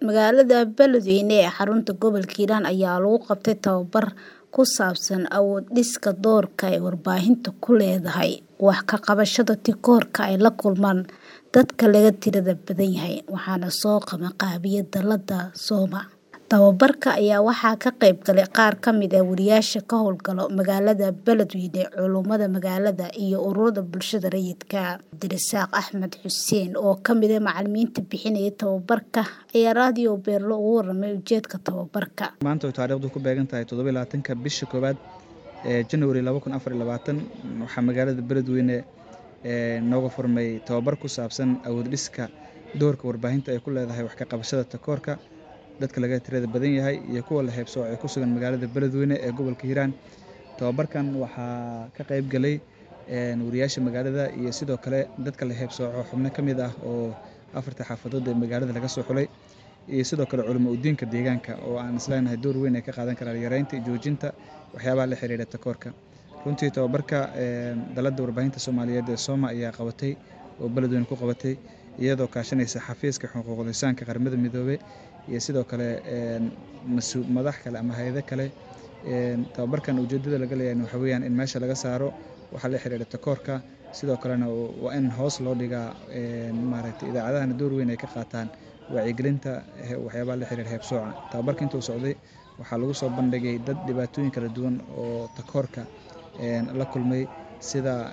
Magaalada Beledweyne ee xarunta gobolka Hiiraan ayaa lagu qabtay tababar ku saabsan awood dhiska doorka ay warbaahintu ku leedahay wax ka qabashada takoorka ay la kulmaan dadka laga tirada badan yahay waxaana soo qabanqaabiyay dallada Soma. Tababarka ayaa waxaa ka qayb galay qaar ka mid ah wariyaasha ka howlgala magaalada Beledweyne, culummada magaalada iyo ururada bulshada rayidka ah. Cabdirasaaq Axmed Xuseen oo ka mid ah macalimiinta bixinayay tababarka ayaa raadiyo Beerlo uga warramay ujeedka tababarka. maanta oo taariikhdu ku beegan tahay toddoba iyo labaatanka bisha koowaad ee January laba kun afar iyo labaatan waxaa magaalada Beledweyne ee nooga furmay tababar ku saabsan awood dhiska doorka warbaahinta ay ku leedahay wax ka qabashada takoorka dadka laga tirada badan yahay iyo kuwa la heebsooco ee ku sugan magaalada Beledweyne ee gobolka Hiiraan. Tababarkan waxaa ka qayb galay wariyaasha magaalada iyo sidoo kale dadka la heebsooco xubno ka mid ah oo afarta xaafadood ee magaalada laga soo xulay iyo sidoo kale culimo u diinka deegaanka oo aan isleenahay door weyn ay ka qaadan karaan yareynta iyo joojinta waxyaabaha la xiriira takoorka. Runtii tababarka dallada warbaahinta Soomaaliyeed ee Soma ayaa qabatay oo Beledweyne ku qabatay iyadoo kaashanaysa xafiiska xuquuqul insaanka qaramada midoobay iyo sidoo kale madax kale ama hay'ado kale. Tababarkan ujeedada laga leeyahay waxaa weeyaan in meesha laga saaro waxa la xiriira takoorka sidoo kalena waa in hoos loo dhigaa maaragtay idaacadahana door weyn ay ka qaataan wacyigelinta waxyaabaha la xiriira heebsooca. Tababarka intuu socday waxaa lagu soo bandhigay dad dhibaatooyin kala duwan oo takoorka la kulmay sida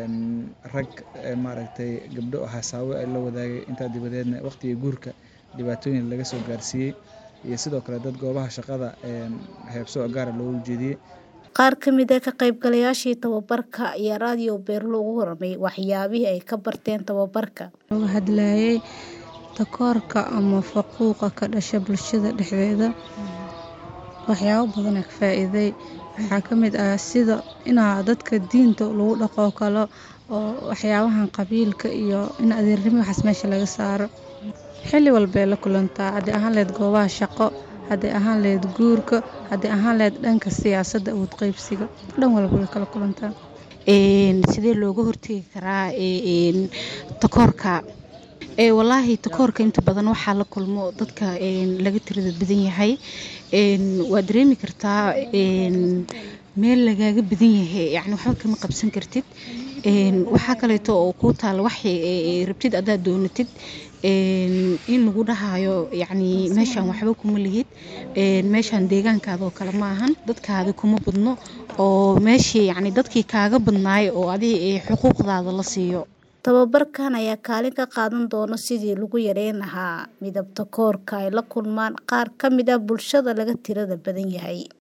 rag maaragtay gabdho haasawo la wadaagay intaa dabadeedna waqtiga guurka dhibaatooyin laga soo gaarsiiyey iyo sidoo kale dad goobaha shaqada heebsooc gaar ah loogu jeediyey. Qaar ka mid ah ka qaybgalayaashii tababarka ayaa raadiyo Beerlo uga warramay waxyaabihii ay ka barteen tababarka. Looga hadlayay takoorka ama faquuqa ka dhasha bulshada dhexdeeda waxyaabo badan aan ka faa'iiday waxaa ka mid ah sida inaa dadka diinta lagu dhaqo kale oo waxyaabahan qabiilka iyo in adeernimo waxaas meesha laga saaro xilli walbay la kulantaa haddii ahaan lahayd goobaha shaqo haddii ahaan lahayd guurka haddii ahaan lahayd dhanka siyaasadda awood qaybsiga dhan walba way kala kulantaa sidee looga hortegi karaa takoorka walaahi takoorka inta badan waxaa la kulmo dadka laga tirada badan yahay waa dareemi kartaa meel lagaaga badan yahay yani waxba kama qabsan kartid waxaa kaleeto oo kuu taala wax rabtid haddaad doonatid in lagu dhahayo yani meeshaan waxba kuma lihid meeshaan deegaankaada oo kale ma ahan dadkaada kuma badno oo meeshii yani dadkii kaaga badnaay oo adiga xuquuqdaada la siiyo tababarkan ayaa kaalin ka qaadan doona sidii lagu yareyn lahaa midab takoorka ay la kulmaan qaar ka mid ah bulshada laga tirada badan yahay